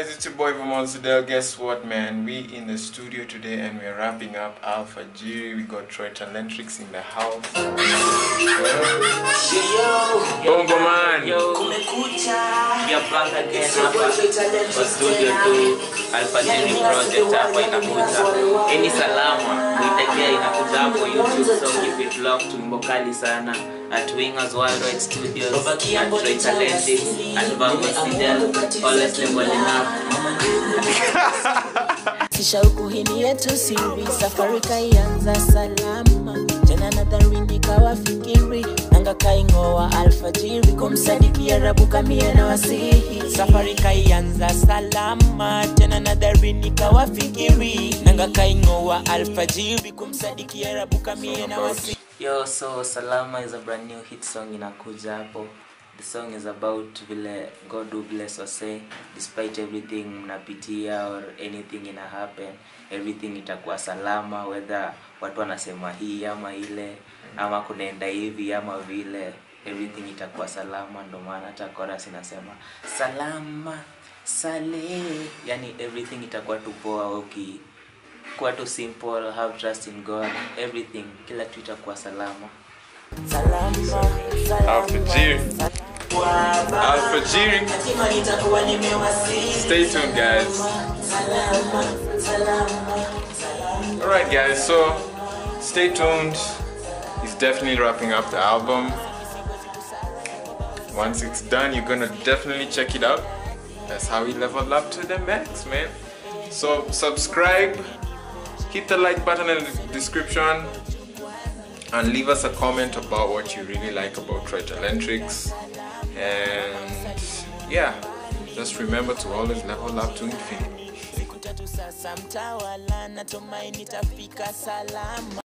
guys, it's your boy Vermont Sidel. Guess what, man? We in the studio today and we're wrapping up Alpha G. We got Troy Talentrix in the house. Bongo man. Yo, we are back again hapa kwa studio tu Alfajiri project hapa inakuja. Any salama, uitekea inakuja hapo YouTube so keep it locked wimbo kali sana at Wingers Worldwide Studios at Troy Talentic at Vango Sidel always leveling up. Shauku hini yetu siri, safari kaianza salama, tena nadharini kawafikiri nanga kaingoa alfajiri, kumsadiki Arabu kamie na wasihi. Safari kaianza salama, tena nadharini kawafikiri nanga kaingoa alfajiri, kumsadiki Arabu kamie na wasihi. Yo, so Salama is a brand new hit song inakuja hapo. The song is about vile God will bless or say despite everything mnapitia or anything ina happen, everything itakuwa salama whether watu wanasema hii ama ile ama kunaenda hivi ama vile everything itakuwa salama ndo maana hata chorus inasema salama sale yani everything itakuwa tu poa uki kuwa tu simple have trust in god everything kila kitu itakuwa salama Salama, Alfajiri. salama, Alfajiri. Hatima nitakuwa nimewasili. Stay tuned, guys. Salama, salama, salama. Alright, guys, so stay tuned. He's definitely wrapping up the album. Once it's done, you're gonna definitely check it out. That's how we level up to the max, man. So, subscribe, hit the like button in the description, and leave us a comment about what you really like about Troy Talentrix. And yeah, just remember to always level up to infinity. Siku tatu sasa mtawala, natumaini tafika salama.